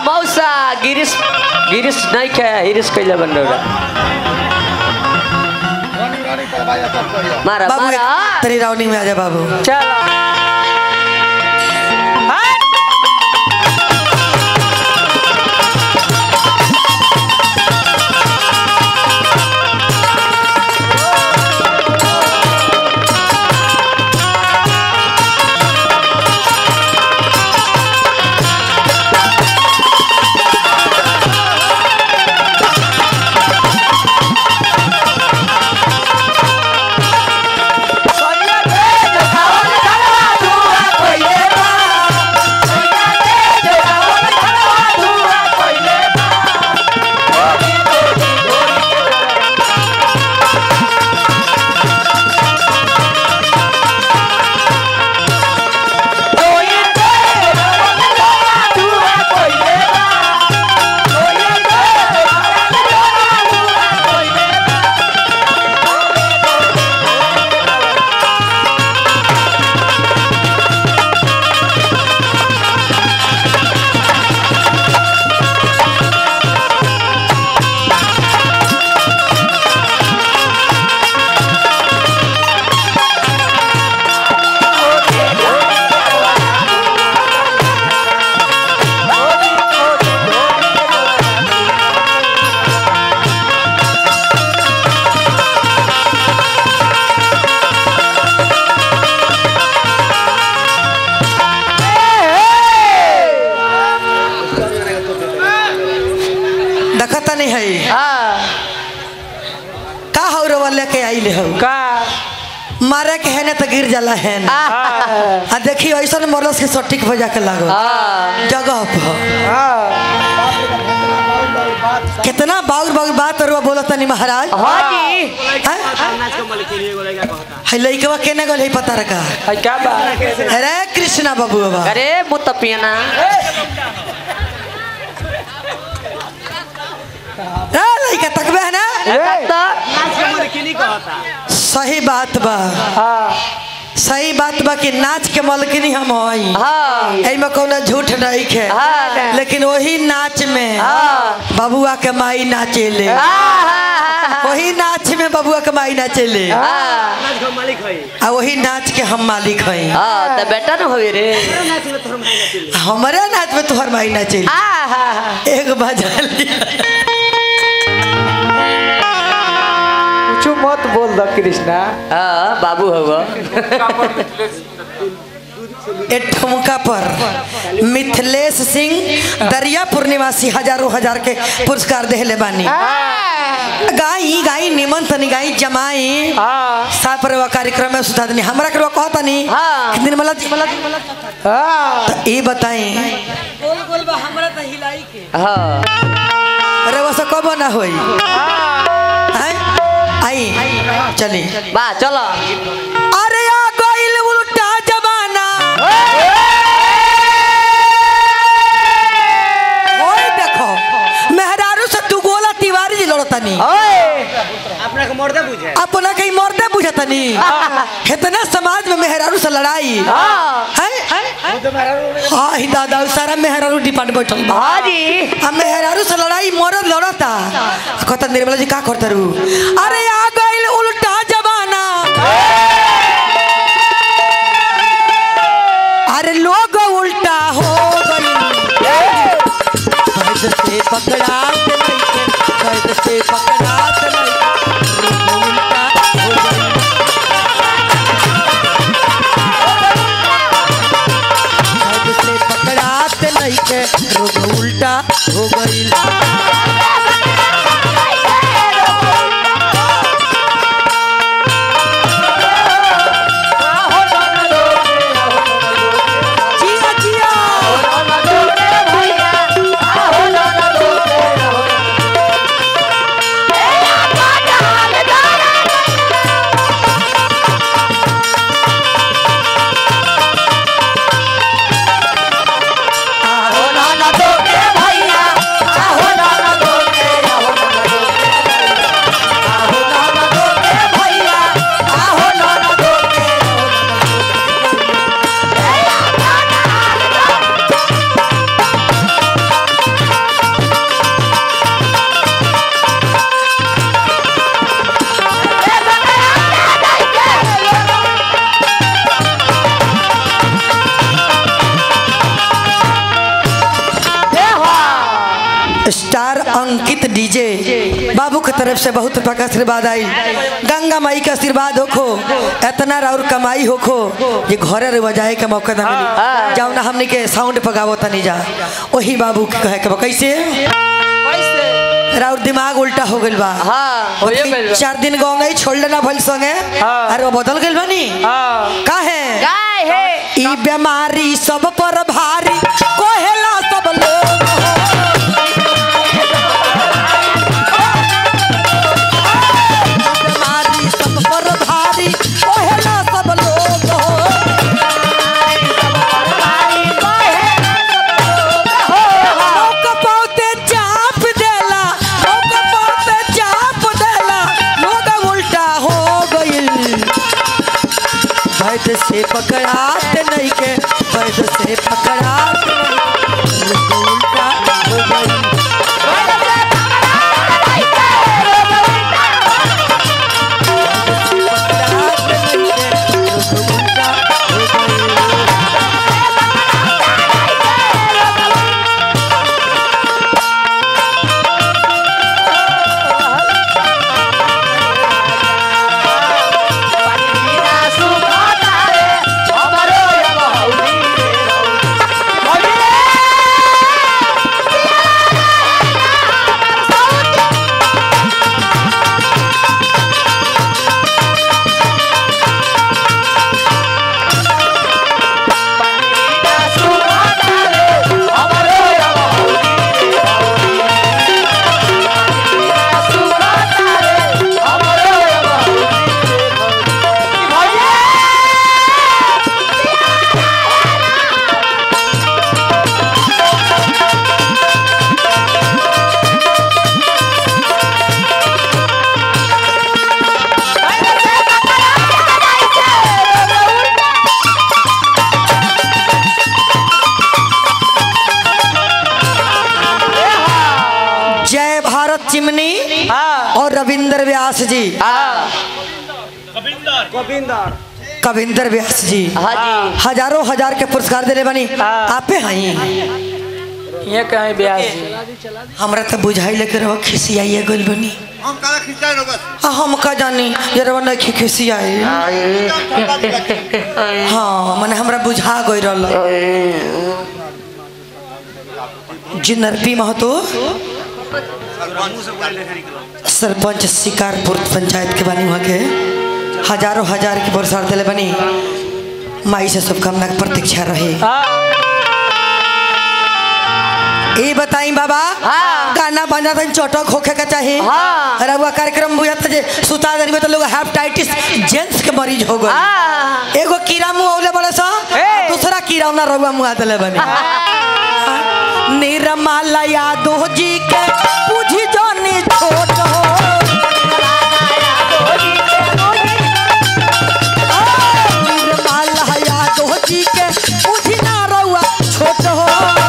मौसा गिरीश गिरीश नहीं खे हिरीश कैले बन रहा मारा बाबू मारा एक- तेरी रावनी में आजा बाबू चलो देखता नहीं है हाँ का हो रे वाले के आइले हो का मारे के है ना तो गिर जाला है ना हाँ आ देखियो ऐसा मरलस के सटीक हो जाके लागो हाँ जगह पर हाँ कितना बाउर बाउर बात और बोलत तनी महाराज जी हैं? है लइकवा केने गल है पता रखा है क्या बात अरे कृष्णा बाबू बाबा अरे मुत पियना ए लइका तकबे है ना तो सही बात बा हाँ सही बात बा कि नाच के मलकिनी हम हई हाँ एमे कोनो झूठ नहीं है हाँ। लेकिन वही नाच में हाँ। बबुआ के माई नाचेले हाँ वही नाच में बबुआ के माई नाचेले आ वही नाच के हम मालिक हई हाँ तो बेटा न होई रे हमारे नाच में तुहर माई नाचेली हाँ हाँ हाँ एक बजा लिया कुछ मत बोल द कृष्णा हाँ बाबू होगा ए ठुमका पर मिथिलेश सिंह दरियापुर निवासी हजारों हजार के पुरस्कार देहले बानी गाई गाई निमन तनी गाई जमाई हाँ साफ रवा कार्यक्रम में सुधा दनी हमरा के कहता नहीं हाँ। निर्मला जी हाँ तो ये बताई हाँ रवा से कब ना होई हैं? आई चली बा चलो अरे आ गइल उल्टा जमाना ओए देखो मेहरारू से तू गोला तिवारी जी लड़तनी अपना को मर्दे बुझे अपना कहीं मरते बुझतनी इतना समाज में मेहरारू से लड़ाई हाँ हैं हाँ ही दादा उ सारा मेहरारू डिपार्ट बैठल बा हाँ जी आ मेहरारू से लड़ाई मरद लड़ता कहता निर्मला जी का करता रू अरे आ गइल उल्टा जमाना अरे लोग उल्टा हो गइल कैद से पकड़ा के नहीं कैद से पकड़ा के नहीं लोग उल्टा हो गइल कैद से पकड़ा के नहीं के रोग उल्टा हो गइल जिया जिया आहो नाना तो के भैया आहो नाना स्टार अंकित डीजे बाबू की तरफ से बहुत रुपया का आशीर्वाद आई गंगा माई का आशीर्वाद होखो इतना और कमाई होखो ये घरे रे बजाए के मौका ना मिली जाओ ना हमने के साउंड पगावो तनी जा वही बाबू के कहे के बा कैसे राउर दिमाग उल्टा हो गइल बा हाँ होइए गइल बा। चार दिन गाँव नहीं छोड़ लेना भइल संगे हाँ। अरे वो बदल गइल बानी हाँ का है गाय है ई बीमारी सब पर भारी कोहेला सब लोग बीमारी सब पर भारी कोहेला सब लोग मौका पाउते चाप देला मौका पाउते चाप देला लोग उल्टा हो गइल वैद से पकड़ात नहीं के वैद से पकड़ात नहीं, लोग उल्टा हो गइल। पकड़ात नहीं के, लोग उल्टा हो गइल। जय भारत चिमनी हाँ और रविंद्र व्यास जी हाँ गोविंदर कविंदर व्यास जी हाँ जी हजारों हजार के पुरस्कार दिले बनी हाँ। आपे हई ये कहीं ब्याह जी हमरा तो बुझाई लेके रहो खिसियाइए गइल बनी हम काला खिंचाए रो बस आ, हम का जानी ये रवा नहीं खिसियाई हाँ मने हमरा बुझा गई रहल जिनरपी महतो सरपंच शिकारपुर पंचायत के बनी वहाँ के हजारों हजार के पुरस्कार दिले बनी माई से शुभकामना के प्रतीक्षा रहे हाँ ये बताई बाबा हाँ। गाना बजा था चौटक होखे का चाहिए हाँ। रउआ कार्यक्रम बुझा था जे सुता देनी में तो लोग हेपेटाइटिस जेंट्स के मरीज हो गए हाँ एगो कीड़ा मुंह औले बड़े सा ए। दूसरा कीड़ा ना रउआ मुंह दिले बनी निरमाला यादव जी के पूछी जानी छोट हो निरमाला यादव जी के पूछी ना रउआ छोट हो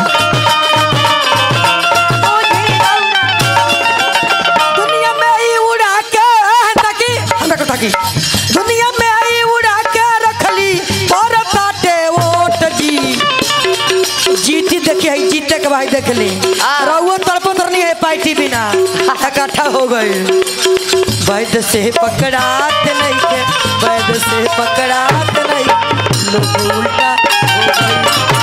दुनिया में आई उड़ा के ताकि हमरा को ताकि दुनिया में आई उड़ा के रखली और काटे वोट जी जीती देखी है जीते के भाई देख ली रउआ तरफ उतर नहीं है पार्टी बिना इकट्ठा हो गए वैद से पकड़ात नहीं के वैद से पकड़ात नहीं लोग उल्टा हो गए